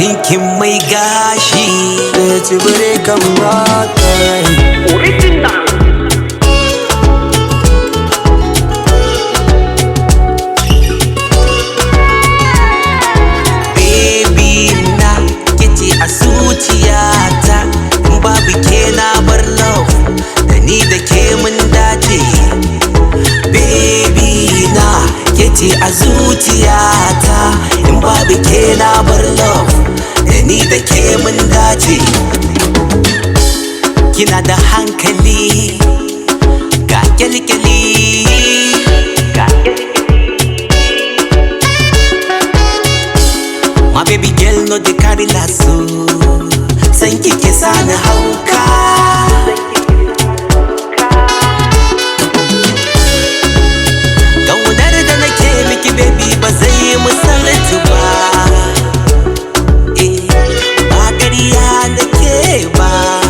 ɗinkin mai gashi da tsibire kan bakai Original. baby na kice a zuciyata in babu ke na bar love da ni da ke mun dace baby na kice a zuciyata in babu ke na bar love da ni da ke mun dace kina da hankali ga kyalkyali ga My baby girl no dey carry lasso San kike sani hauka Kaunar da nake miki baby ba zai yi misalatu ba Eh, ba ƙarya nake ba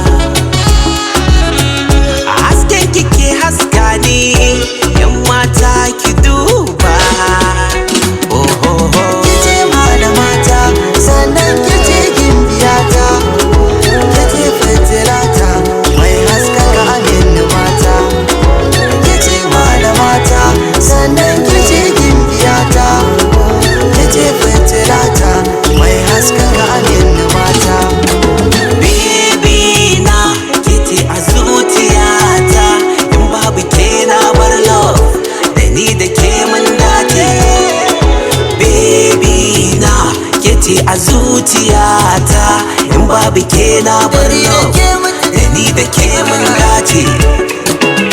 A hasken kike haska ni Yan mata ki duba Oh, oh, oh. kice malamata sannan kice gimbiyata kice fitilata mai haskaka amin mata kice malamata sannan kice gimbiyata kice fitilata mai haskaka amin mata Baby na kiti a zuciyata in babu ke na bar love da ni da ke mun dace Baby na kiti a zuciyata in babu ke na bar love da ni da ke mun dace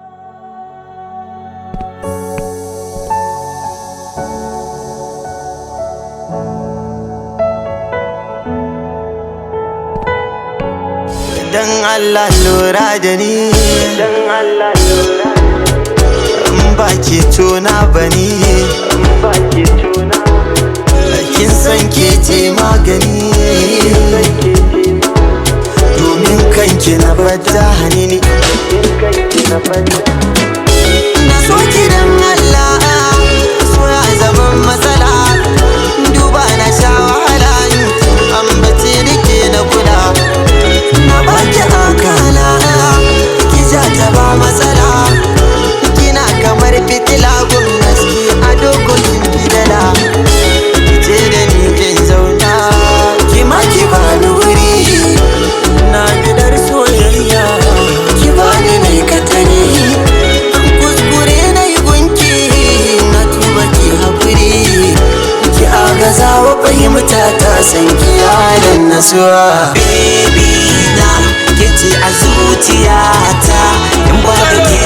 dan Allah lura da ni Dan Allah lura in ba ki tona bani in ba ke tuna kin san ke ce magani sai ke ce ma domin kanki na bada hanini in kai ki na fata. na so ki dan Allah so ya zama matsala duba na sha wahala an bace nake na kula na baki akala ki ja ta ba matsala kina kamar fitila gun haske a dokokin fidala ce da ni kin zauna ki ma ki bani wuri na bidar soyayya ki bani mai katari kuskure na yi gunki na tuba ki haƙuri ki agaza wa fahimta ta san ki yaran nasuwa Baby na kiti a zuciyata in babu ke